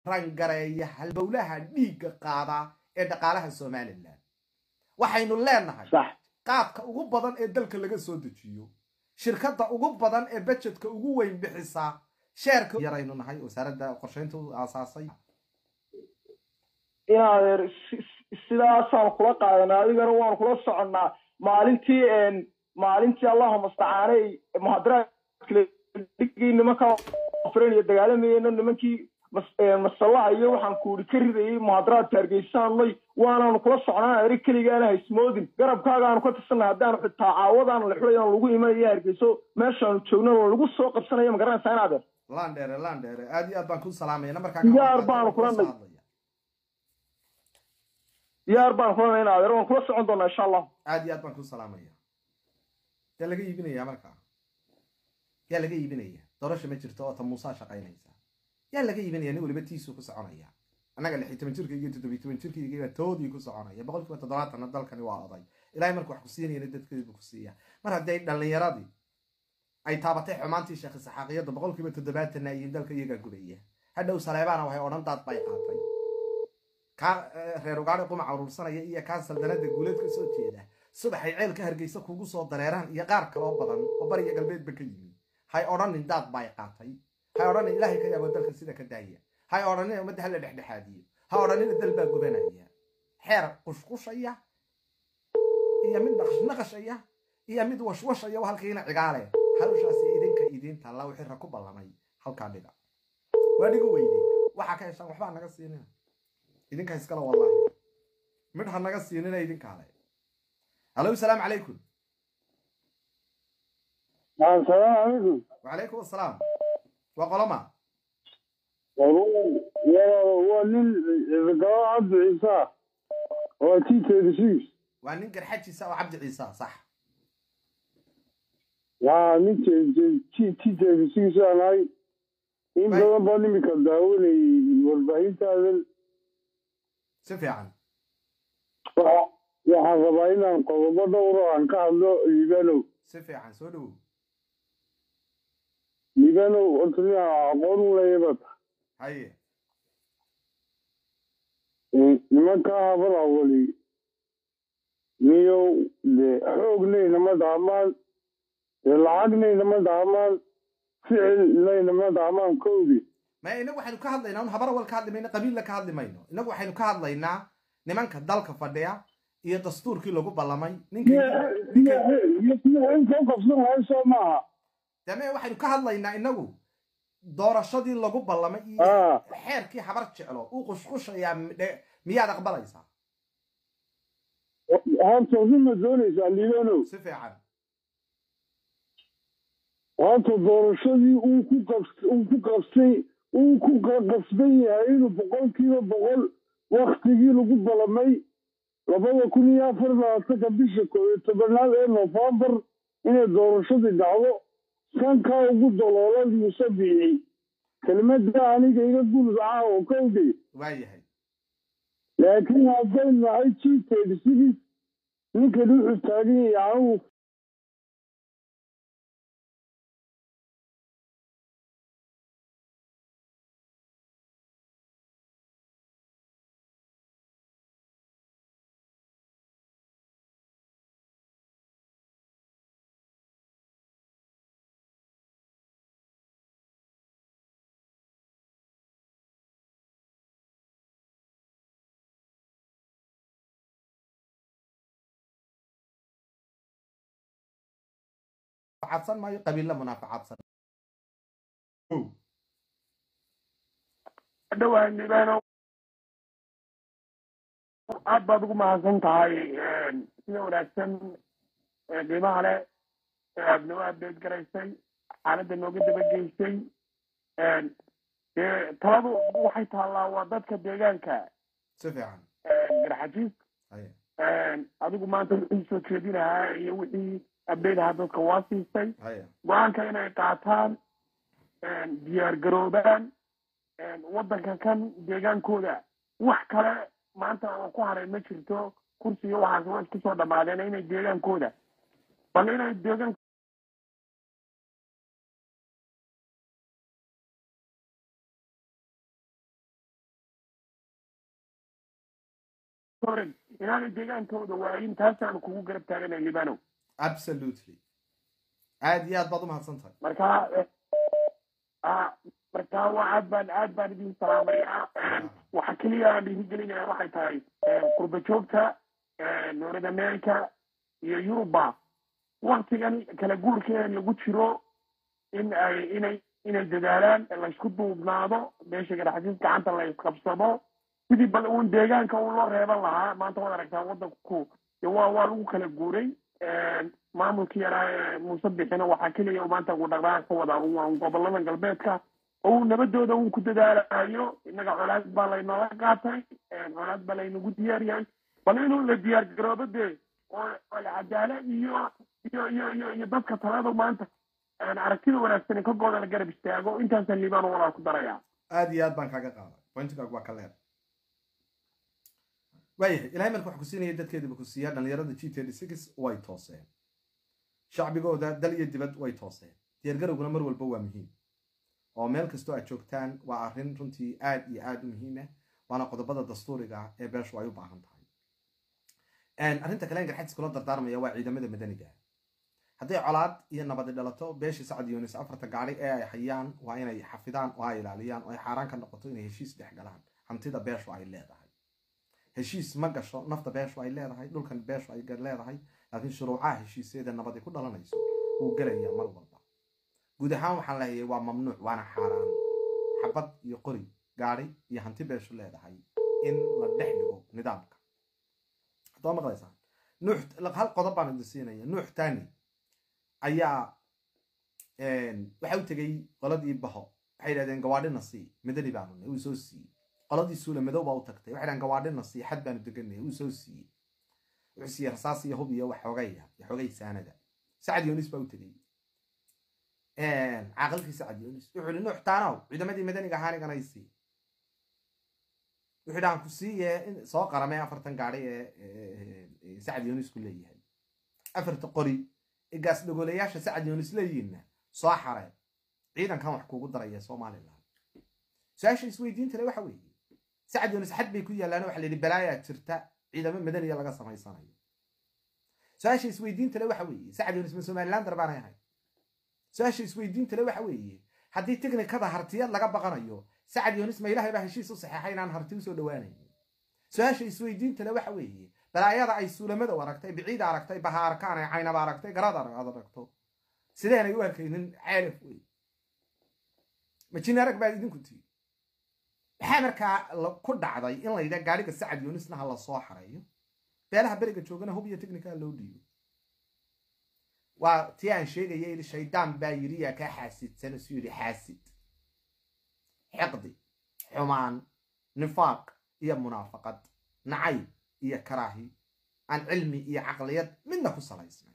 rangareeya halbowlaha dhiigga qaadaa ee dhaqaalaha somalilan waxaynu leenahay sax qaadka ugu badan ee dalka laga soo dejiyo shirkadda ugu badan ee bajedka ugu weyn bixisaa sheerka yaraynu nahay wasaaradda qorshaynta u aasaasay in adeer si- si- sidaasaan kula qaadanaa adigana waan kula soconnaa maalintii een, maalintii allahuma stacaanay muhadaraadka dhigii nimanka afreen iyo dagaalamayeyna nimankii mas- een, masallaha iyo waxaan kuuri ka ridayay muhadaraadka hargeysaanay waanaanu kula socnaa eri keligaana haysmoodin garabkaagaanu ka tirsanay haddaanu xitaa caawadaanu lexulayaan lagu imanayo hargeyso meeshaanu joogno lagu soo qabsanayo magaranaysaa in adeer landheere landheere aad iyo aad baan ku salaamaya namarkaa Diyaar baanu kula nag- diyaar baan kulana in adeer waan kula socon doonaa insha allah aad iyo aad baan ku salaamaya yaa laga iibinaya markaa yaa laga iibinaya doorasha ma jirto oo ta muusaa shaqaynaysa yaa laga iibinaya nin weliba tiisuu ku soconaya annaga lix iyo toban jirkayga iyo toddobiyo toban jirkayga toodii ku soconaya boqol kiiba toddobaatanna dalkani waa oday ilaahay markuu wax ku siinayana dadkeedu ku siiya mar haddii ay dhallinyaradii ay taabatay xumaantii sheekh saxaaqiyadda boqol kiiba toddobaatanna ayiin dalka iyagaa gubaya hadhow saleebaana waxay odhan daad bay qaatay kaa eh, reer ugaadhi qumac urursanaya iyo kaa saldanada guuleed ka soo jeeda subaxay ceelka hargeysa kugu soo dareeraan iyo qaar kaloo badan oo bariya galbeedba ka yimi hay odhanin daad bay qaatay hay odhanin ilaahay ka yaabo dalka sida ka daaya hay odhanin ummadda hala dhexdhexaadiyo ha odhanina dal baa gubanaya xeer qushqushaya iyo mid naqash naqashaya iyo mid washwashaya oo halkiina cigaale hawshaasi idinka idiin taalla wixii ra ku ballamay halkaa dhiga waa dhiga weyde waxaa ka heshaan waxbaa naga siinina idinka iskale wallahi midh ha naga siinina idinkaale hallo salaamu calaykum السلام عليكم وعليكم السلام وقلما هو نين القضاء عبد عيسى هو تي تدسيس وننقر حجي سوا عبد عيسى صح يا نين تي تي تدسيس أنا إن بدل بني مكداوني والبعيد هذا سفيعا waxaan rabaa inaan qodobo dhowro aan ka hadlo liibanow سفيعا سولو liibanow horta nin aan aqoon u leeyaba هاي nimankaa habal awali niyow dee xoognayna ma dhaamaan dee lacagnayna ma dhaamaan ficilnayna ma dhaamaan kowdi ما إنه وحنا كهضلنا ون هبر أول كهضل مينا قبيلة كهضل مينا إنه وحنا كهضلنا نمان كدال كفديا iyo dastuurkii lagu ballamay ninka in soo qabsan lahay soo maaha dame waxaynu ka hadlaynaa inagu doorashadii lagu ballamay iyo Ah. xeerkii habar jeclo uu qushqushayaa midhe- miyaad aqbalaysaa horta ruma doonaysaa liibanow si fiican horta doorashadii uu ku qabs- uu ku qabsay uu ku qa- qasban yahay inuu boqolkiiba boqol waktigii lagu balamay labada kun iyo afar labaatanka bisha koob iyo tobanaad ee noofembar inay doorashadii dhacdo sankaa ugu daloolan muuse biixi kelmadda aniga iga guludaca oo kowdey waayahay laakiin hadday nahay g thirty six ninkan wuxuu taagan yahay anigu facadsan maayo qabiilla munaafacadsan dhowaan libaano aad baad ugu mahadsan tahay sida wanaagsan ee qiimaha leh ee aad noo adeed garaysay xaaladda nooga dabageysay dee taladu waxay taallaa waa dadka deegaanka si fiican garxajiis Haye. adigu maanta wixii soo jeedinahaa iyo wixii abdeydahaa dadka waa siisay Haye. go-aanka inay qaataan diyaar garoobaan waddanka kan deegaankooda wax kale maanta oo ku haray ma jirto kursiga waxaas waa isku soo dhammaadeen inay deegaankooda bal inay deegaan soren inaanay deegaankooda waayin taasaanu kugu garab taaganay libanow absolutely aad iyo aad baad umahadsan tahay marka marka waa aad baan aad baan idin salaamayaa waxa keliya aan dhiirigelinaya waxay tahay qurba joogta north america iyo yuruba waktigan kala guurkeeda lagu jiro in ay inay inay dadaalaan laysku duubnaado meesha garaxsiis gacanta la isqabsado sidii bal uun deegaanka uu loo reeban lahaa maanta waad aragtaa wadanku waa waa lagu kala guuray maamulkii yaraa ee muuse bixina waxaa keliya maanta uu dhaqdhaqaaq ka wadaa un gobolada galbeedka oo uu nabadooda uu ku dadaalayo innaga colaad baa laynooga qaatay colaad baa laynagu diyaar yahay bal inuu la diyaar garoobo dee oo cadaala iyo iyo iyo iyo iyo dadka talada maanta aragtida wanaagsan ka gooda la garab istaago intaasaan liibaan walaa ku daraya aad iyo aad baan kaaga qaaday pointigaagu waa ka leer waayahay ilahay marka wax ku siinaya dadkeediba ku siiyaa dhallinyarada g thirty six way tooseen shacbigooda dal iyo dibad way tooseen diyaargarowguna mar walba waa muhiim oo meel kastoo aad joogtaan waa arrin runtii aad iyo aad u muhiim ah waana qodobada dastuuriga ah ee beeshu ay u baahan tahay arrinta kale garxadis kula dardaarmaya waa ciidamada madaniga hadday colaad iyo nabadi dhalato beeshii sacad yunis afarta gaari ee ay hayaan waa inay xafidaan oo ay ilaaliyaan oo ay xaaraan ka noqoto inay heshiis dhex galaan hantida beeshu ay leedahay heshiis ma gasho nafta beeshu ay leedahay dhulkan beeshu ay leedahay laakiin shuruucaha heshiisyada nabadi ku dhalanayso wuu gelayaa mar walba guud ahaan waxaan leeyahay waa mamnuuc waana xaaraan xabad iyo qori gaari iyo hanti beeshu leedahay in la dhex dhigo nidaamka haddaba maqlaysaan nuux hal qodob baan idin siinaya nuux tani ayaa waxa u tegey qoladii baho waxay yidhahdeen gawaadhina sii madani baanu nay uu soo siiyey qoladii suula madow baa u tagtay waxay dhahen gawaadhina sii xad baanu deganay uu soo siiyey wuxuu siiyey rasaas iyo hub iyo wax xoogaya iyo xoogay saanada sacad yunis baa u tegey caaqilkii sacad yunis wuxuu yihi nuux taanow ciidamadii madaniga ahaaniganay sii wuxuu dhahan ku siiye soo qaramee afartan gaari ee sacad yunis ku leeyahay afarta qori ee gaas dhagoolayaasha sacad yunis leeyihiinna soo xareen ciidankan wax kuugu daraya somalilan su-aasha isweydiinta le waxa weeye sacad yunis xad bay ku yaallaan waxa la yidhi balaayaa jirta ciidamo madaniya laga samaysanayo su-aasha isweydiinta le waxa weeye sacad yunis ma somalilan darbaanay ahay su-aasha isweydiinta le waxa weeye haddii tiknikada hartiyad laga baqanayo sacad yunis ma ilahay baa heshiis u saxeexay inaan harti usoo dhawaanayn su-aasha isweydiinta le waxa weeye balaayada ay suulamada aragtay biciida aragtay baha arkaan ay caynaba aragtay garad aad aragto sideenay u arkaynin ceelaf wey majin arag baad idinku tii maxaa markaa ku dhacday in layidha gaariga sacad yunisna ha la soo xareeyo beelaha beriga joogana hub iyo technica loo dhiibo waa tii aan sheegaya yidhi shaydaan baa yidhi yaa kaa xaasidsan isu yidhi xaasid xiqdi xumaan nifaaq iyo munaafaqad nacayb iyo karaahi aan cilmi iyo caqliyad midna ku salaysnay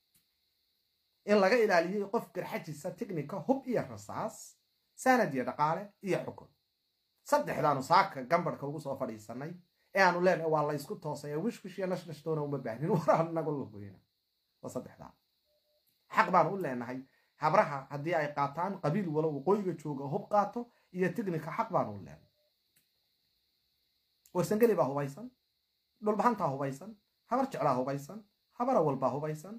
in laga ilaaliyey qof garxajisa technica hub iyo rasaas sanad iyo dhaqaale iyo xukun saddexdaanu saaka gambarhka ugu soo fadhiisanay ee aanu leenahay waa laysku toosay ee wishwish iyo nashnashtoona uma baahnin waraan nagu luguyna waa saddexdaa xaq baanu u leenahay habraha haddii ay qaataan qabiil walo waqooyiga jooga hub qaato iyo technica xaq baanu u leenahay warsangeli baa hubaysan dhulbahantaa hubaysan habar jeclaa hubaysan habara walbaa hubaysan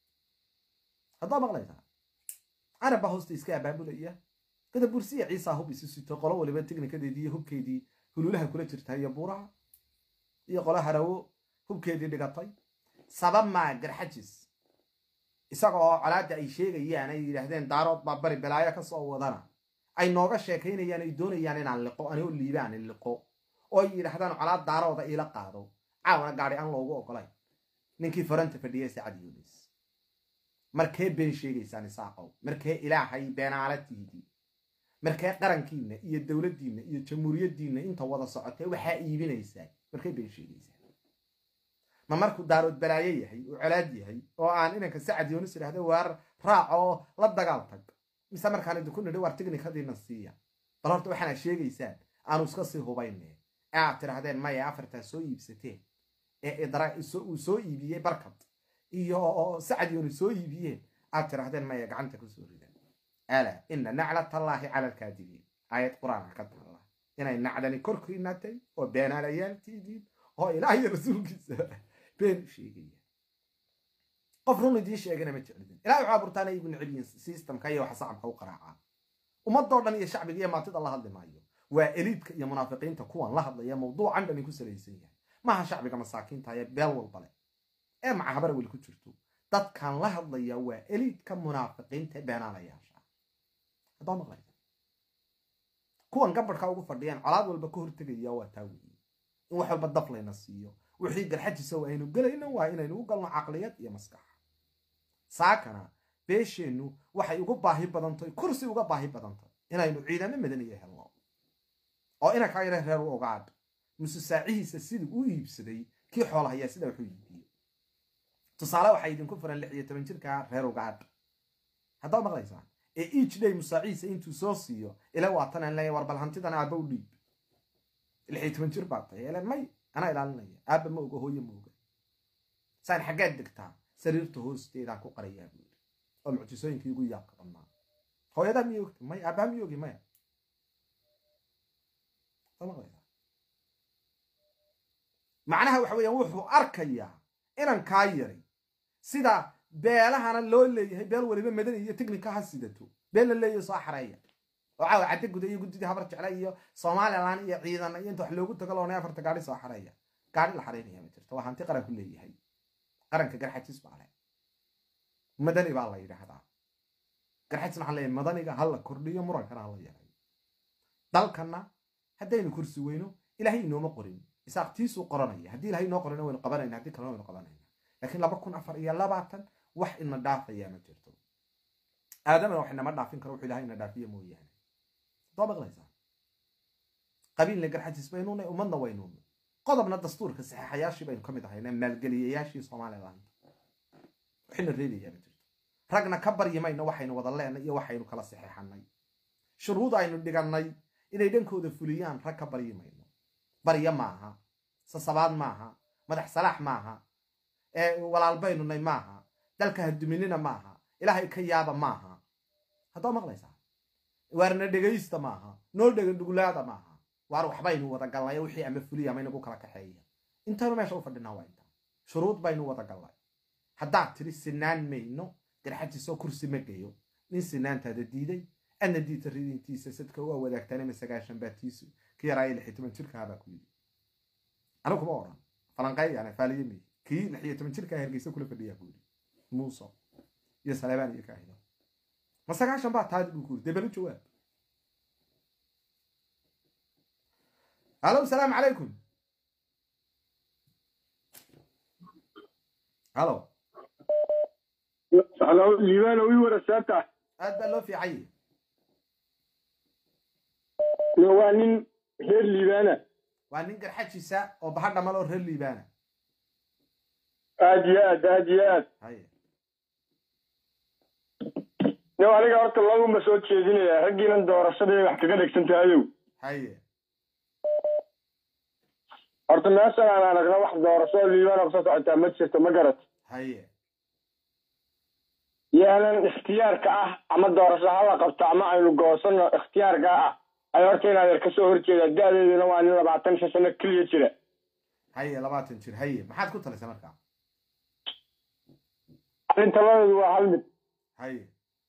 haddaa maqlaysaa carab baa hoosta iska abaabulaya gada bursiya ciisaa hub isu sito qolo waliba tignikadeedii iyo hubkeedii hululaha kula jirta iyo buuraha iyo qolo harawo hubkeedii dhigatay sabab maa garxajis isaga oo colaadda ay sheegayaan ay yidhaahdeen daarood baa bari balaayo ka soo wadana ay nooga sheekaynayaan ay doonayaan inaan liqo anigoo liibaan liqo oo ay yidhaahdaan colaad daarooda iila qaado caawana gaadhi aan loogu ogolay ninkii faranta fadhiyay sacad yunis markee been sheegaysaan isaaqow markee ilaahay beenaalatiidii markee qarankiinna iyo dowladdiinna iyo jamhuuriyaddiinna inta wada socotee waxaa iibinaysaa markee been sheegaysaan ma markuu daarood balaayo yahay oo colaad yahay oo aan inanka sacad yunis idhahda waar raac oo la dagaal tag mise markaan idinku nidhi waar tignikadiina siiya bal horta waxaana sheegaysaan aanu iska sii hubayne ee aad tidhahdeen maya afartaa soo iibsateen ee uu soo iibiyey barkad iyo sacad yunis soo iibiyeen aad tidhahdeen maya gacanta kusoo ridan ala ina naclatallaahi cala alkaadibiin aayad qur-aanka ka taalla inay nacdani korkiinatay oo beenaalayaaltiidiin oo ilaah iyo rasuulkiisa been sheegaya qof run idii sheegana ma jeclidin ilahay waxaa burtaana igu neceb yihiin systemka iyo waxa sacabka u qaraacaa ummadoo dhan iyo shacbiga iyo maatida la hadli maayo waa eliidka iyo munaafiqiinta kuwan la hadlaya mawduucan dhani ku salaysan yahay maaha shacbiga masaakiinta ee beel walbale ee macahabara weli ku jirto dadkan la hadlaya waa eliidka munaafiqiinta ee beenaalayaasha haddoo maqlaysa kuwan gabadhka ugu fadhiyaan colaad walba ka hortegaya waa taa weeye in wax walba daf layna siiyo wixii garxajisa oo aynu gelayno waa inaynu u galno caqliyad iyo maskax saakana beesheennu waxay ugu baahi badantahy kursi uga baahi badantahy inaynu ciidamo madaniya helno oo ina kaa yara reer u ogaadh muse saacihiisa siduu u iibsaday kii xoolahayaa sidaa wuxuu iibiyey tusaale waxaa idinku furan lix iyo toban jirka reer ugaadh haddaad maqlaysaan ee each day musaacihiisa intuu soo siiyo ila waatan aan leeyahay war bal hantidan aabba u dhiib lix iyo toban jir baa tahay ele may anaa ilaalinaya aabba ma oga hooye ma oga saan xaggaad degtaa sariirta hoosteedaan ku qarayaa buu yidhi oo mucjisooyinkii ugu yaabka badnaa hooyadaa miy ogta may aabbaha miy ogi maya macnaha waxa weeyaan wuxuu arkayaa inan kaa yaray sida beelahana loo leeyahay beel weliba madani iyo technica ha sidato beel la leeyahay soo xareeya oo caawa cadde guda iyo guddidii habar jecla iyo somalilan iyo ciidan iyo inta wax loogu tago loonay afarta gaari soo xareeya gaari la xareynaya ma jirto waa hanti qaranku leeyahay qaranka garxajis baa leh madani baa la yidhaahdaa garxajisna waxaan leeyahay madaniga ha la kordhiyo murankana ha la yareeyo dalkanna haddaynu kursi weyno ilaahay inooma qorin isaaqtiisuu qoranaya haddii ilahay inoo qorina waynu qabanayna haddii kalena waynu qabanayna laakiin laba kun afar iyo labaatan wax ina dhaafayaa ma jirto aadamana wax inama dhaafin karo wuxuu ilahay ina dhaafiya mooyaane doo maqlaysaa qabiilna garxajis baynunay ummadna waynunay qodobna dastuurka saxeexayaashii baynu ka mid ahayna maalgeliyayaashii somaliland waxina reebayaa ma jirto ragna ka baryi mayno waxaynu wada leenay iyo waxaynu kala saxeexanay shuruud aynu dhigannay inay dhankooda fuliyaan rag ka baryi mayno barya maaha sasabaad maaha madax salaax maaha walaalbaynunay maaha dalka haduminina maaha ilaahay ka yaaba maaha haddoo maqlaysaa waarna dhegaysta maaha noo dhegan dhugulaada maaha waar waxbaynu wada gallay wixii ama fuliya ama inagu kala kaxeeya intaynu meesha u fadhinaa waa intaa shuruud baynu wada gallay haddaad tiri sinaan mayno garxajisoo kursi ma geyo nin sinaantaada diiday adna diita ridintiisa sadka waa wadaagtaan ama sagaashan baatiisu kii yaraayo lix iyo toban jirkaa baa ku yidhi anigu kuma odhan falanqeeyana faaliye mey kii lix iyo toban jirkaa hergeysa kula fadhiyaa ku yidhi muuso iyo saleebaan iyo kaahido ma sagaashan baa taadi buu ku yidhi debelu jawaab halo salaamu calaykum halo halo liibaan ii warasaata aad baa loo fiicanye waa nin reer liibaana waa nin garxajisa oo baha dhamal oo reer liibaana aad iyo aad aad iyo aad haye yow aniga horta laguma soo jeedinaya raggiinan doorashaday wax kaga dhegsan tahayow haye horta meeshan aan aragna wax doorasho liibaan kusoo socotaa ma jirto ma garat haye yaanan ikhtiyaarka ah ama doorasho hala qabto ama aynu goosano ikhtiyaarka ah ay horta inaad yar kasoo horjeeda da-deeduna waa nin labaatan shan sano keliya jira haye labaatan jir haye maxaad ku talisay markaa arrintaladoodu waa hal mid haye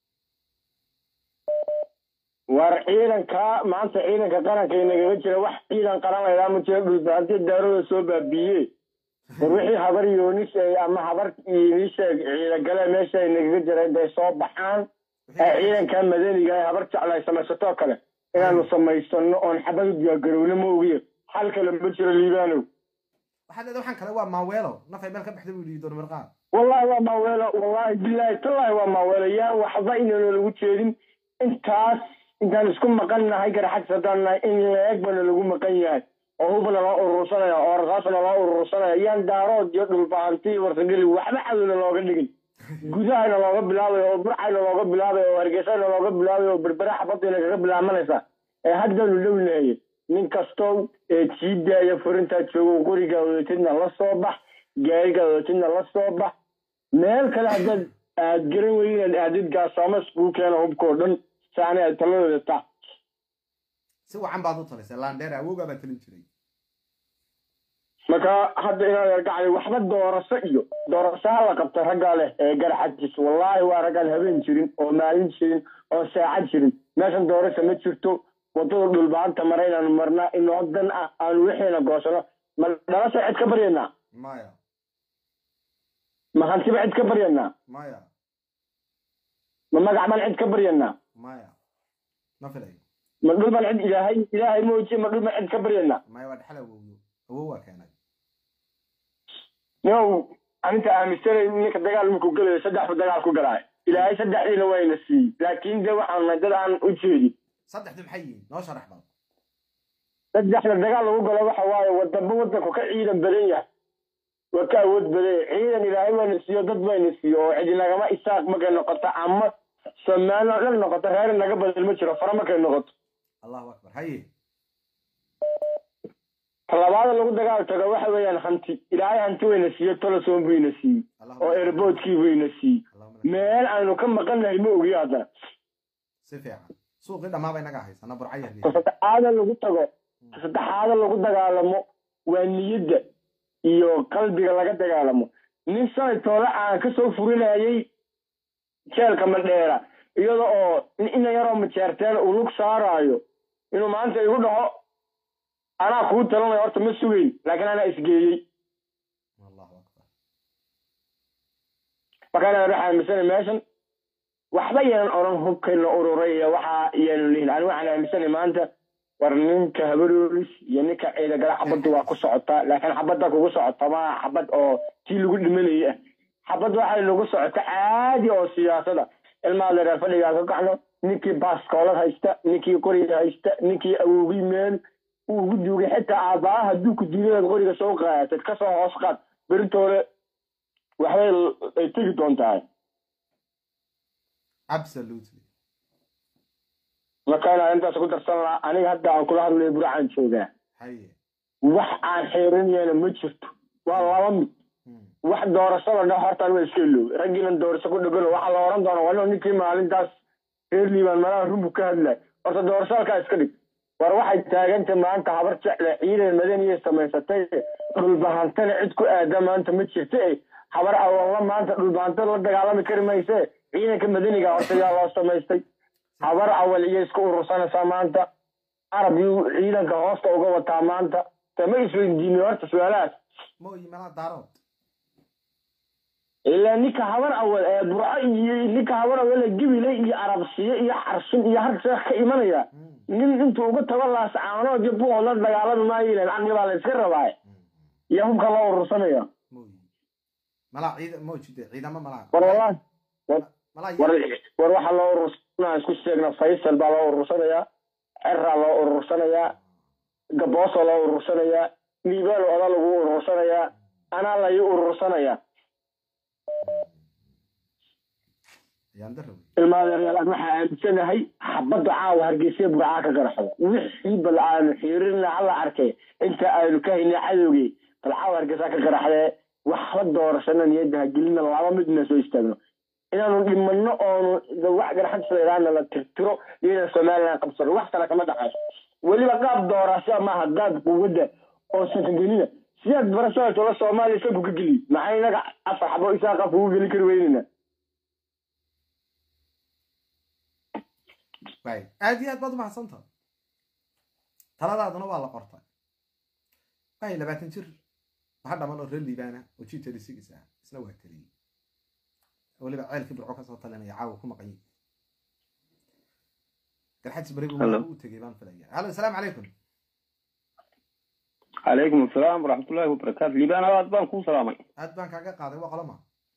war ciidanka maanta ciidanka qaranka inagaga jira wax ciidan qaran laydhaa ma jira dhulbaanti daarooda soo baabiiye war wixii habar yoonis ama habar inisheeg ciidagale meesha inagaga jira intay soo baxaan ee ciidanka madaniga ee habar jecla ay samaysatoo kale inaanu samaysano oon xabad u diyaargarowno ma ogiyo xal kale ma jiro liibaanow waxaad leedahay waxaan kale waa maaweelo nafay meel ka baxda buu yidhi doon mirqaad wallahi waa maaweelo wallahi bilaahi tallahi waa maaweelo yaa waxba inaynu lagu jeedin intaas intaan isku maqan nahay garaxadis haddaan nahay in leeg bana lagu maqan yahay oo hubna loo urursanaya oo rasaasna loo urursanaya yaan daarood iyo dhulbahanti warsageli waxba cadowna looga dhigin gudahayna looga bilaabayo oo burcayna looga bilaabayo oo hargeysayna looga bilaabayo oo berbere xabadayna kaga bilaamanaysa ee haddanu dhownaye nin kastoo ee sii daaya furintaa joogo qorigaa wadatidna la soo bax gaarigaa wadatidna la soo bax meel kale haddaad aad garan weyn inaad aadid gaasaamas kuu keena hubkoo dhan saana aad taladooda taa si wacan baad u talisay landheer awoogaa baa talin jiray marka hadda inaad argacday waxba doorasho iyo doorasho ha la qabta ragga leh ee garxajis wallaahi waa raggaan habeen jirin oo maalin jirin oo saacad jirin meeshan doorasho ma jirto wadada dhulbaanta mara inaanu marnaa inoo dan ah aanu wixiina goosano ma dhalasha cid ka baryanaa maya ma hantiba cid ka baryanaa maya ma magac baan cid ka baryanaa maya ma filayo ma dhul baan cid ilaahay ilaahay mooji ma dhul baan cid ka baryanaa maya waa dhexal awowyo awow waa keenay yow aninta aaminsanay ninka dagaal markuu gelayo saddexbu dagaal ku galaayo ilaahay saddexdiina wayna siiyey laakiin de waxaan nahay dad aan u jeedin saddexdu maxay yihiin noo sharax bal saddexda dagaal lagu galo waxa waaye wadaba wadanku ka ciidan badan yahay waa ka awood badan yahay ciidan ilaahay wayna siiyo dad bayna siiyo oo cidi nagama isaaq markay noqoto ama somaali oo dhan noqoto reer naga badan ma jiro fara markay noqoto allahu akbar haye labaada lagu dagaal tago waxa weeyaan hanti ilaahay hanti wayna siiyo toloson buyna siiyey Allahumma oo airboodkii buyna siiyey Allahumma lak- meel aynu ka maqannahay ma ogiyo haddana si fiican suuqii dhammaa bay naga haysana burcaya ka saddexaada lagu tago ka saddexaada lagu dagaalamo waa niyadda iyo qalbiga laga dagaalamo nin sanay toole aan kasoo furinayay jeelka madheera iyada oo ina yaroo majeerteen uu lug saaraayo inuu maanta igu dhaho anaa kuu talanayo horta ma sugeyn laakiin anaa isgeeyey allahu akbar markaan waxaa aaminsanay meeshan waxba yaanan odhan hubkayna ururay iyo waxa yaanu lihin ani waxaan aaminsanay maanta war ninka habaroolis iyo ninka ciidagala xabaddu waa ku socotaa laakiin xabadda kugu socota ma xabad oo tii lagu dhimanayay ah xabad waxay nagu socota caadi oo siyaasada ilmaha dareer fadhigaa ka kacno ninkii baaskoolad haysta ninkii qoriga haysta ninkii awowgii meel uu ugu duugay xitaa aabbaha hadduu ku diidaad qoriga soo qaadatad kasoo hoos qaad beritoole waxbay ay tegi doontaa absolutely marka inaan intaas ku darsan lahaa aniga hadda aan kula hadlayo burcaan joogaa haye wax aan xeerinayana ma jirto waa laba mid Hmm. wax doorashada dhex hortaan waa iska iloow raggiinan doorasho ku dhegano waxaa la oran doona waa ninkii maalintaas reer liibaan malaha rumbu ka hadlay horta doorasho halkaa iska dhig war waxay taagantay maanta habar jecle ciidan madaniyay samaysatay dhulbahantana cid ku aada maanta ma jirta e habar awalla maanta dhulbahanta la dagaalami kari mayse ciidanka madaniga horta yaa loo samaystay habar awal iyo isku urursanaysaa maanta arab yuu ciidanka hoosta uga wataa maanta te ma isweydiinay horta su-aalahaas mooyi malaa daarood ilaa ninka habar awal ee burco iyo ninka habar awal ee gibile iyo arabsiye iyo xarsun iyo harseekh ka imanaya Hmm. nin intuu uga tago laas caanood iyo buuqood la dagaalami maayo ilan caqli baa la iska rabaaye iyo hubka loo urursanaya mooyi malaa ciida moojide ciidamo malaa war wallahi malaa war war waxaa loo urursanaa isku sheegna faysal baa loo urursanayaa ceraa loo urursanayaa gaboosoo loo urursanayaa liibaan oda lagu urursanayaa anaa lai urursanayaa ayaan dara wey ilmaadeeryaal aan waxaa aaminsanahay xabadda caawa hargeysa burcaa ka garaxdo wixii bal aanu xiirina hala arkay inta aynu ka haynay cadowgii bal caawa hargeysa ka garaxdee waxba doorashana niyadda ha gelina laba midna soo istaagno inaanu dhimanno oonu wax garaxad sayraana la tirtiro iyo inaan somaliland qabsano wax kale kama dhaqayso weliba qaab doorasho maaha qaab quwadda oo sankagelina sidaad barashada tola soomaaliya isagu ka geliy maxay inaga afar xabo isaa qaab kugu geli kari weynina waay aad iyo aad baad umahadsantaha taladaaduna waa la qortay waay labaatan jir waxa dhaman oo reer liibaana oo g thirty six ah isna waa taliyey weliba ceelkii burco kasoo talinaya caawa ku maqanyi garxajis bari Hello. u tegay baan filaya hallo asalaamu calaykum calaykum asalaam waraxmatullaahi wabarakaatu liibaan aad baan kuu salaamay aad baan kaaga qaaday waa qoloma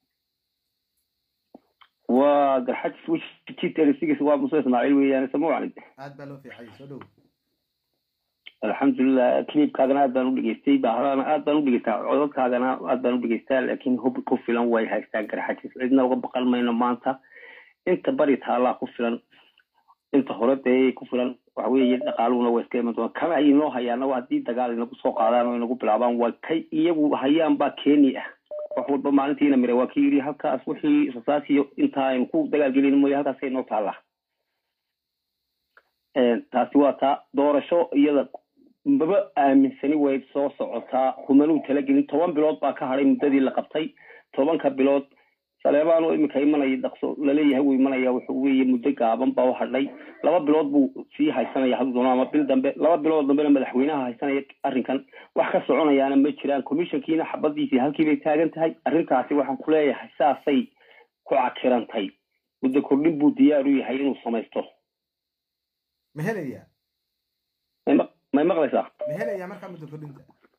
waa garxajis wjitsigis waa muse ismaaciil weeyaan samuucani aad baa loo fiicayay soo dhow alxamdulilah clipkaagana aad baan u dhegeystay bahrana aad baan u dhegeystaa codadkaagana aad baan u dhegeystaa laakiin hub ku filan way haystaan garxajis cidna uga baqan mayno maanta inta bari taallaa ku filan inta hore dee ku filan waxa weeye dhaqaaluhuna waa iska iman doona kama ay inoo hayaana waa haddii dagaal inagu soo qaadaan oo inagu bilaabaan waa kay iyagu hayaan baa keeni ah wax walba maalintiina mire waa kii yidhi halkaas wixii rasaasiyo inta aynu ku dagaalgelin mooye halkaasay inoo taallaa taasi waa taa doorasho iyada maba aaminsani way soo socotaa kumanuu talagelin toban bilood baa ka hadhay muddadii la qabtay tobanka bilood saleebaan oo iminka imanaya dhaqso laleeyahay wuu imanaya wuxuu weeye muddo gaaban baa u hadhay laba bilood buu sii haysanaya hadduu doono ama bil dambe laba bilood dambena madaxweynaha haysanaya arrinkan wax ka soconayaana ma jiraan commissionkiina xabadiisii halkii bay taagan tahay arrintaasi waxaan ku leeyahay saasay ku cakirantay muddo kordhin buu diyaar u yahay inuu samaysto ma helayaa may maq- may maqlaysaa ma helayaa markaa muddo kordhinta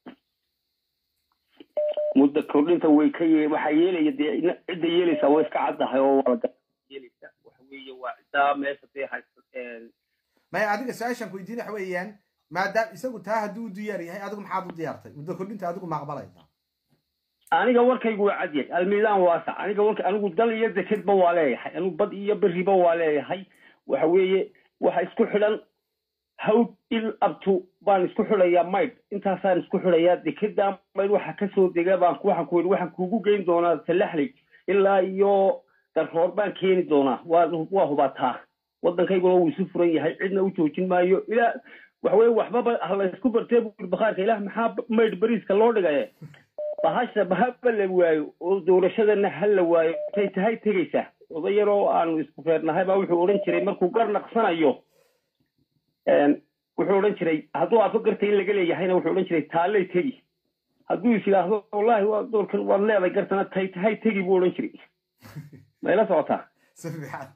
muddo kordhinta way ka ye waxaa yeelaya dee ina- cidda yeelaysaa way iska caddahay oo waa la yeelaysa waxa weeye waa ciddaa meesha dee haysta maya adiga su-aashaan ku weydiin waxa weeyaan maadaam isagu taa hadduu u diyaar yahay adigu maxaad u diyaartay muddo kordhinta adigu ma aqbalaysaa aniga warkaygu waa cad yahay almiidaan waasac aniga warka anigu dal iyo dekedba waa leeyahay anigu bad iyo beriba waa leeyahay waxa weeye waxa isku xidhan hawd il abtu baan isku xidhayaa maydh intaasaan isku xidhayaa dekedaa maydh waxa kasoo dega baan ku- waxaan ku yidhi waxaan kuugu geyn doonaa talaxlig ilaa iyo darroor baan keeni doonaa waa waa hubataa waddankayguna wuu isu furan yahay cidna u joojin maayo ilaa waxa weye waxbaba ha la isku bartee buu yidhi bakhaarka ilaah maxaa maydh beriiska loo dhigaye bahasha bahaba la waayo oo doorashadana ha la waayo tay tahay tegaysaa oday yaroo aanu isku feernahay baa wuxuu odhan jiray markuu gar naqsanayo een, wuxuu odhan jiray hadduu aafo garta in laga leeyahayna wuxuu odhan jiray taallay tegi hadduu is yidhaahdo wallaahi waa doorkan waad leeday gartana tay tahay tegi buu odhan jiray mayla socotaa si fiican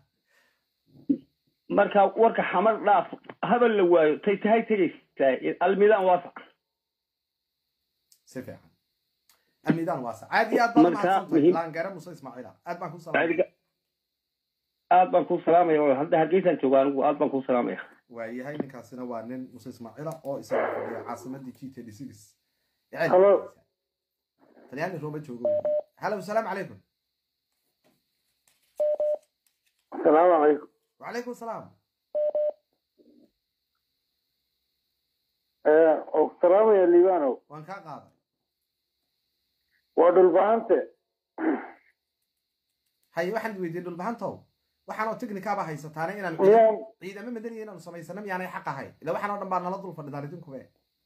marka warka xamar dhaaf habal la waayo tay tahay tegaysaa almidaan waasac si fiican almiidaan waasa aad iyo aad baad Marka, mahadsantahay muhiim- laangare muse ismaaciila aad baan ku salaamay adiga aad baan kuu salaamaya oo hadda hargeysaan jooga anigu aad baan kuu salaamaya waayahay ninkaasina waa nin muse ismaaciila oo isaga fadhiya caasimadii g t d six Hello. talyaani rooma joogo halo salaamu calaykum asalaamu calaykum wacalaykum salaam oo salaamaya liibanow waan kaa qaaday waa dhulbahante haye waxaan is weydiiyey dhulbahantow waxaanoo technicaba haysataane inaan miyaan ciidamo madaniya inaanu samaysano miyaanay xaq ahayn ila waxaan oo dhan baa nala dul fadhidaan idinkube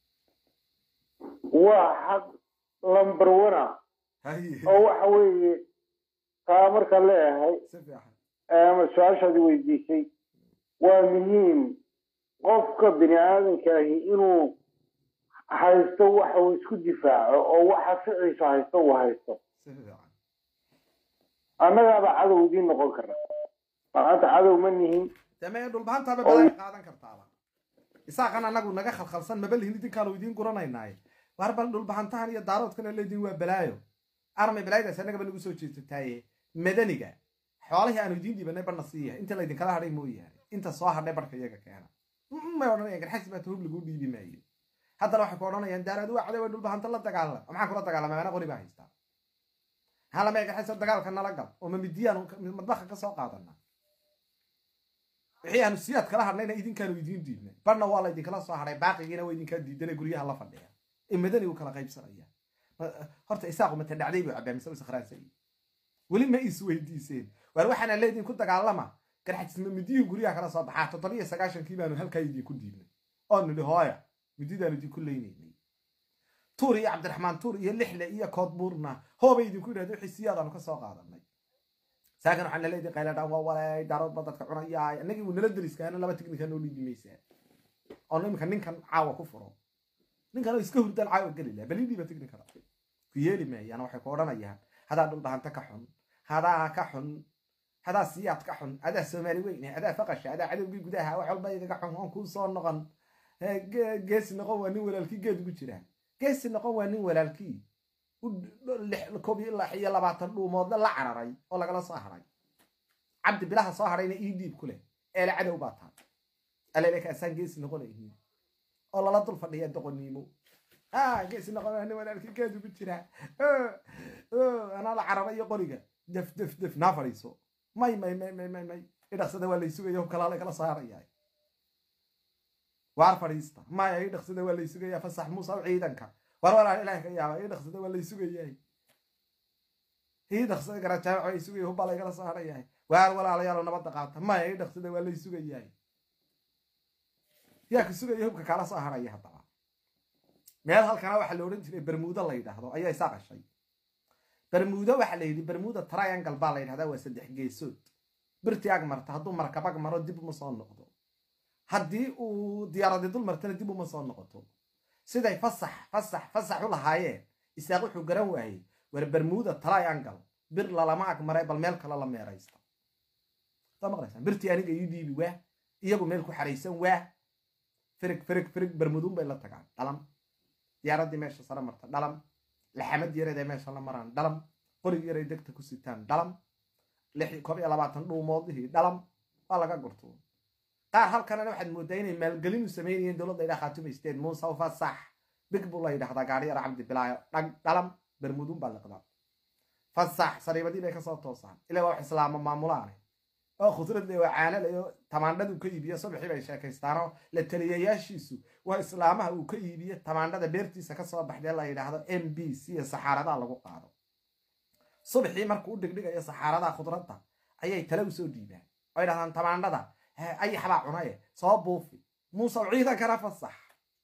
waa xaq lambar wana haye oo waxa weeye taa marka leeyahay si fiican ama su-aashaadi weydiisay waa muhiim qofka bini aadankaahi inuu haysto waxa uu isku difaaco oo waxa ficiisa haysto uu haysto si fiican annagaaba cadow idiin noqon karna maanta cadow ma nihin dee dhulbahantaaba balaa qaadan kartaaba isaaqan anagu naga khalkhalsan maba lihin idinkaanu idiin guranaynaaye war bal dhulbahantahan iyo daaroodkana leediin waa balaayo armay balaayadaas annagaba nagu soo jeesataaye madaniga xoolihii aanu idiin dhiibanay barna siiya inta laydinkala hadhay mooyaane inta soo hadhay barka iyaga keena Mm, may odhanayaan garxasi baa tuhub laguu dhiibi maayo haddana waxay ku odhanayaan daaraad waa caday waa dhulbahanta la dagaalama maxaan kula dagaalamay ana qori baa haystaa maxaa lamaya garxasi dagaalka nala gal oo mamidiyaan madbaha ka soo qaadana wixii aanu siyaad kala hadhnayna idinkaanu idiin diidnay barna waa laydinkala soo hadhay baaqigiina waa idinkaa diidana guryaha la fadhiya ee madani uu kala qaybsanaya Ma- horta isaaqu mata dhacday buu cabaa mise u sakhraansan weli ma is weydiiseen waar waxaana leediin ku dagaalama garxajisma midiyihii guryaha kala soo baxaa toddobiyo sagaashankii baanu halkaa idinku diidnay oo nidhi hooya mididaanu idinku leynaynay tuur iyo cabdiraxmaan tuur iyo lixle iyo koodbuurna hoobay idinku yidhahda wixii siyaadaanu ka soo qaadanay saakan waxaan naleedii qayladhaan waa walay daarood ba dadka cunayaa annagii wuu nala deriskaana laba tiknika noo dhiibi maysaa oo iminka ninkan caawa ku furo ninkan oo iska hurdaan caawa geli laha balii dhiiba tiknikada ku yeeli maayaan waxay ku odhanayaan hadaa dhulbahanta ka xun hadaa ka xun hadaa siyaad ka xun adaa soomaali weyne adaa faqasha adaa cadowgii gudaha wax walba igaga xun oon kuu soo noqon Eh, ge- geesi noqon waa nin walaalkii geed ugu jira geesi noqon waa nin walaalkii u lix- koob iyo lix iyo labaatan dhuumoodna la cararay oo lagala soo haray cabdi bilaha soo harayna ii dhiib ku leh eele cadow baa taa alele kaasaan geesi noqonaynin oo lala dul fadhiya doqoniimo ah geesi noqon waa nin walaalkii geed ugu jira Oh, oh, anaa la cararay iyo qoriga def def def naa fadhiiso may may may may may may idhaqsada waa laysugaya hubkalaa lagala soo haraya waar fadhiista maya ii dhaqsada waa laysugaya fasax muusa u ciidanka war walaan ilaah ka yaaba ii dhaqsada waa laysugayay ii dhaqsada garajaaco ay sugaya hubbaa laygala soo harayahay waar walaalayaalo nabadda qaata maya ii dhaqsada waa laysugayahay yaa ka sugaya hubka kala soo haraya haddaba meel halkana waxaa la odhan jiray bermuudo la yidhaahdo ayaa isaa qashay bermuudo waxaa la yidhi bermuuda triangle baa la yidhahdaa waa saddex geesood birti ag marta hadduu markabag maro dib uma soo noqdo haddii uu diyaaradi dul martana dib uma soo noqoto siday fasax fasax fasax u lahaayeen isaaq wuxuu garan waayey war bermuuda triangle bir lalama ag maray bal meel kale la meeraysta soo maqlaysaan birtii aniga ii dhiibi waa iyagu meel ku xaraysan waa firig firig firig bermuduun bay la tagaan dhalam diyaaraddii meesha sare marta dhalam laxamad yareedee meesha la maraan dhalam qorig yaray degta ku sitaan dhalam koob iyo labaatan dhuumoodihii dhalam waa laga gurto qaar halkanana waxaad moodaa inay maalgelin u samaynayeen dowladda idhaa khaatumaysteed muuse u fasax big buu la yidhahdaa gaari yar cabdi bilaayo dhag dhalam bermuduun baa liqdaa fasax sariibadii bay kasoo toosaan ilaa waa wax islaama maamulaane oo khudrad le oo caana le oo tamaandhadu ka iibiyo subaxii bay sheekaystaanoo la taliyayaashiisu waa islaamaha uu ka iibiyo tamaandhada beertiisa kasoo baxdee la yidhaahdo m b c iyo saxaaradaa lagu qaado subaxii markuu u dhigdhigayo saxaaradaha khudradda ayay tale usoo dhiibaan oo yidhahdaan tamaandhada ayaxbaa cunaye soo buufi muusew ciidankana fasax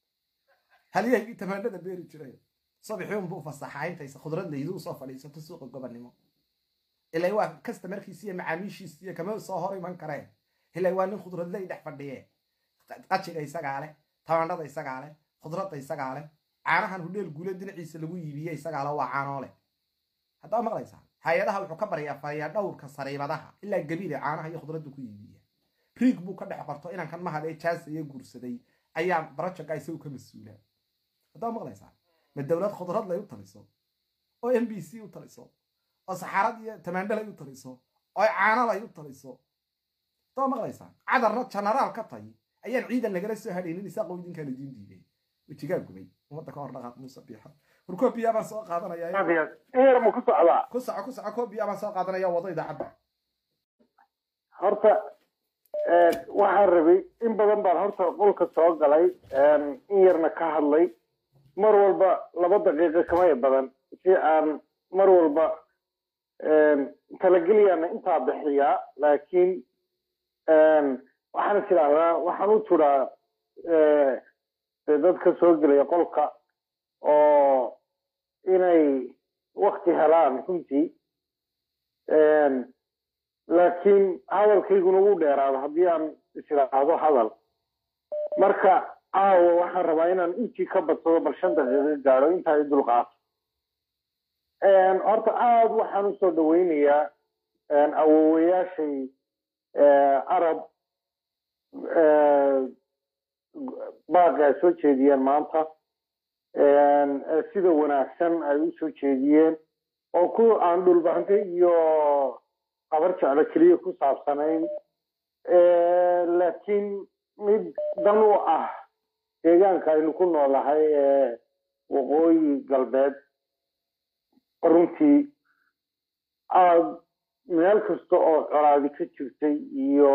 halyaygii tamaandhada beeri jiray subaxii unbuu fasaxa intaysa khudrad laydu usoo fadhiisato suuqa gobonnimo ilaa waa kastamarkiisi iyo macaamiishiisi iyo kama soo hor iman kareen ilaa waa nin khudradley dhex fadhiyee qajiga isagaa leh tamaandhada isagaa leh khudradda isagaa leh caanahan hudheel guule dhinaciisa lagu iibiye isagaa le waa caanoole haddaa maqlaysaa hay-adaha wuxuu ka baryaa fariyaa dhowrka sariibadaha ilaa gabiile caanaha iyo khudradda ku iibiya riig buu ka dhex qorto inankan mahadee jaasaya guursaday ayaa barajaga isagu ka mas-uula haddaa maqlaysaa ma dowlad khudrad lay u taliso oo m b c u taliso oo saxaarad iyo tamaandhalay u taliso oo caanalay u taliso haddaa maqlaysaa cadarna genaraal ka tay ayaan ciidan lagala soo hadhaynin isaaqoo idinkaan idiin diiday wejigaa gubay ummadda ka hor dhaqaaq muuse biixan war koobiyaa baan soo qaadanaya eer ma ku socdaa ku soco ku soco koobiyaa baan soo qaadanaya wado idaacadda horta waxaan rabay in badan baan horta qolka soo galay in yarna ka hadlay mar walba laba daqiiqo kamaya badan si aan mar walba talageliyaana intaa bixiyaa laakiin waxaan is idhaahdaa waxaan u turaa dadka soo gelaya qolka oo inay wakti helaan runtii laakiin hadalkayguna wuu dheeraado haddii aan isiraahdo hadal marka caawa waxaan rabaa inaan intii ka badsado bal shan daqiiqo gaadho intaa i dulqaato horta aada waxaan usoo dhaweynayaa awowayaashay arab baaqi ay soo jeediyeen maanta sida wanaagsan ay u soo jeediyeen oo ku aan dhulbahante iyo qabar jeclo keliya ku saabsanayn laakiin mid dan u ah deegaanka aynu ku noolahay ee waqooyi galbeed runtii aada meel kasta oo colaadi ka jirtay iyo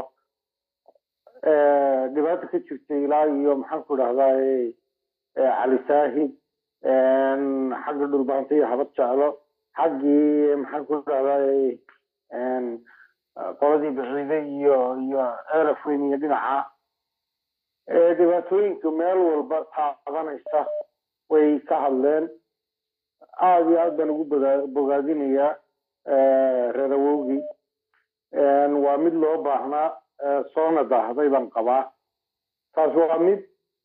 dhibaato ka jirtay ilaa iyo maxaan ku idhahdaa cali saahid xagga dhulbahanta iyo habad jeclo xaggii maxaan ku idhahdaa qoladii baciide iyo iyo ceelaf weyn iyo dhinaca dhibaatooyinka meel walba taabanaysa way ka hadleen aada iyo aad baan ugu bogaadinayaa reer awowgii waa mid loo baahnaa soona daahday baan qabaa taas waa mid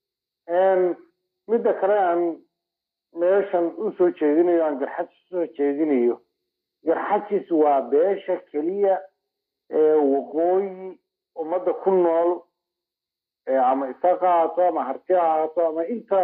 midda kale aan meeshan usoo jeedinayo aan garxajis usoo jeedinayo garxajis waa beesha keliya ee waqooyi ummadda ku nool ama isaqa ahaato ama harti ha ahaato ama inta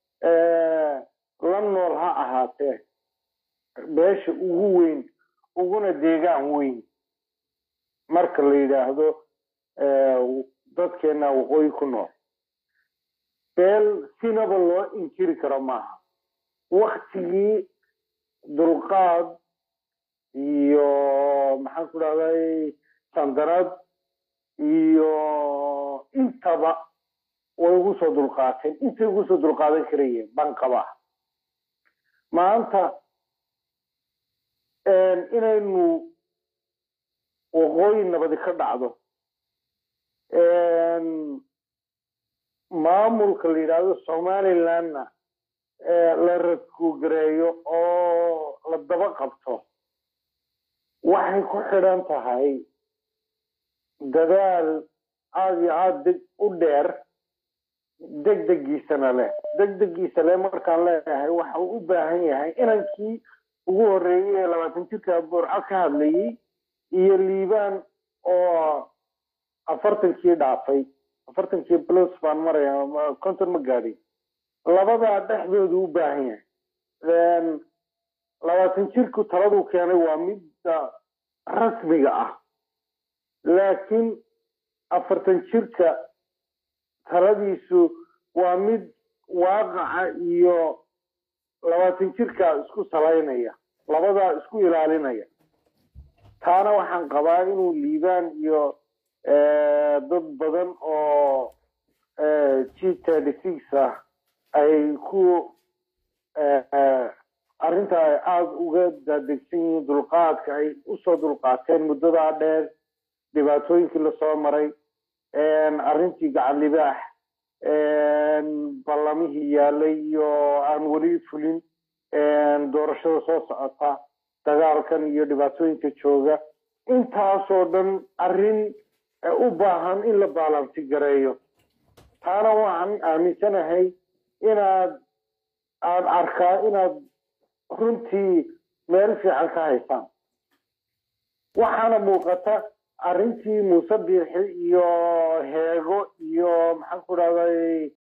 la nool ha ahaatee beesha ugu weyn uguna deegaan weyn marka la yidhaahdo dadkeena waqooyi ku nool beel sinaba loo inkiri karo maaha waktigii dulqaad iyo maxaan ku dhahday sandarad iyo intaba way ugu soo dulqaateen intay ugu soo dulqaadan karayeen baan qabaa maanta inaynu waqooyi nabadi ka dhacdo maamulka la yidhaahdo somalilandna la radkugareeyo oo la daba qabto waxay ku xidhan tahay dadaal aada iyo aada deg u dheer degdegiisana leh degdegiisa leh markaan leeyahay waxa uu u baahan yahay inankii ugu horreeyey ee labaatan jirka burco ka hadlayey iyo liibaan oo afartankii dhaafay afartankii plus baan maraya konton ma gaadhin labadaa dhexdoodu u baahan yahay labaatan jirku taladuu keenay waa midda rasmiga ah laakiin afartan jirka taladiisu waa mid waaqaca iyo labaatan jirka isku salaynaya labadaa isku ilaalinaya taana waxaan qabaa inuu liibaan iyo dad badan oo g thirty six ah ay ku arrinta ay aada uga daadegsan yihiin dulqaadka ay usoo dulqaateen muddadaa dheer dhibaatooyinkii lasoo maray arrintii gacan libaax ballamihii yaalay iyo aan weli fulin doorashada soo socota dagaalkan iyo dhibaatooyinka jooga intaasoo dhan arrin u baahan in la baalansi gareeyo taana waxaan aaminsanahay inaad aan arkaa inaad runtii meel fiican ka haysaan waxaana muuqata arrintii muuse biixi iyo heego iyo maxaan ku dhahday